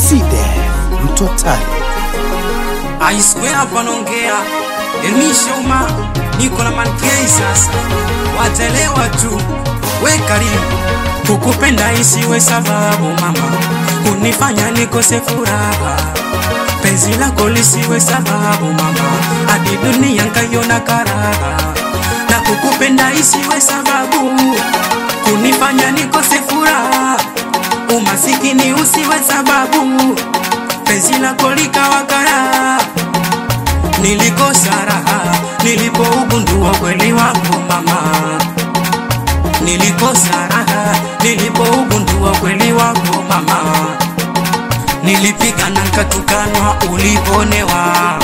Side Mtotali. I swear hapa naongea Elmisha uma niko na mankei sasa, watelewa tu, we karibu. Kukupenda isiwe sababu mama, kunifanya nikose furaha. Penzi lako lisiwe sababu mama, hadi dunia nkaiona karaha. Na kukupenda isiwe sababu, kunifanya nikose furaha. Umasikini usiwe sababu, penzi lako likawa karaha. Nilikosa raha nilipougundua ukweli wako mama, nilikosa raha nilipougundua ukweli wako mama, nilipigana nkatukanwa uliponewa,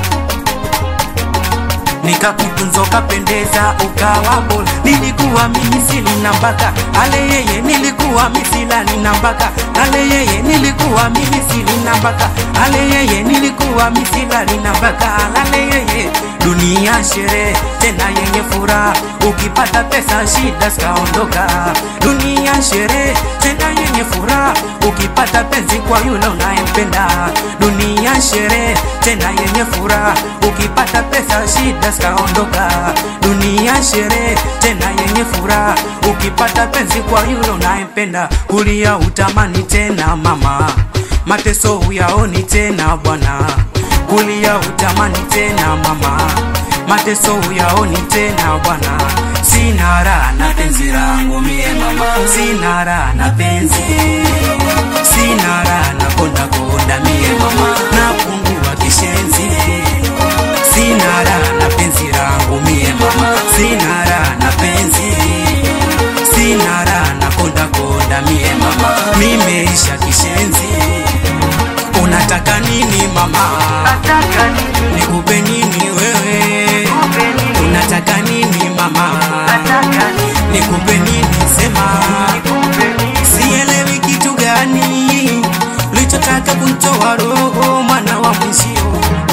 nikakutunza ukapendeza ukawa bora. Nilikuwa mimi sina mpaka ale yeye, nilikuwa misilani na mpaka ale yeye, nilikuwa mimi sina mpaka ale yeye, nilikuwa misilani na mpaka ale yeye. Dunia sherehe tena yenye furaha, ukipata pesa shida zikaondoka. Dunia sherehe tena yenye furaha, ukipata penzi kwa yule unayempenda. Dunia sherehe tena yenye furaha, ukipata pesa shida zikaondoka. Dunia sherehe tena yenye furaha, ukipata penzi kwa yule unayempenda. Kulia utamani tena mama, mateso huyaoni tena bwana. Kulia utamani tena mama, mateso huyaoni tena bwana. Sina raha na penzi langu mie mama, sina raha na penzi, sina raha na konda konda mie mama, napungua kishenzi. Sina raha na penzi langu mie mama, sina raha na penzi, sina raha na konda konda mie mama, nimeisha kishenzi. Unataka nini mama? Nikupe nini wewe? Unataka nini mama? Nikupe nini sema? Sielewi kitu gani ulichotaka kunitoa roho mwana wa mwenzio.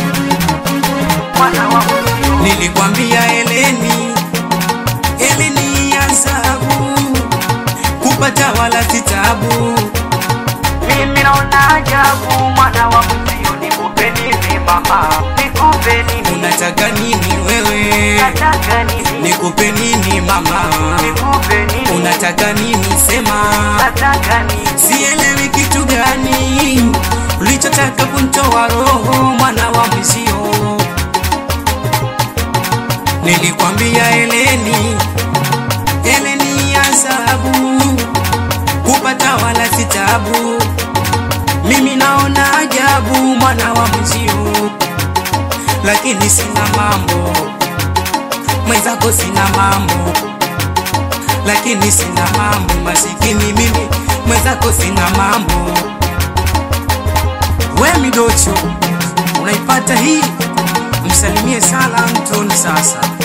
Nilikwambia Eleni, Eleni ya zabu, kupata wala sitabu. Mimi naona ajabu mwana wa mzio, nikupe nini mama, nikupe nini, Unataka nini wewe? nataka nini, Nikupe nini mama? nikupe nini, Unataka nini sema? nataka nini, Sielewi kitu gani ulichotaka kunitoa roho mwana wa mwenzio. Nilikwambia Eleni, Eleni ya zahabu, kupata wala sitabu. Mimi naona ajabu mwana wa mwenzio, lakini sina mambo mwenzako, sina mambo lakini sina mambo, masikini mimi mwenzako sina mambo. We midocho, unaipata hii, msalimie Sala Antoni sasa.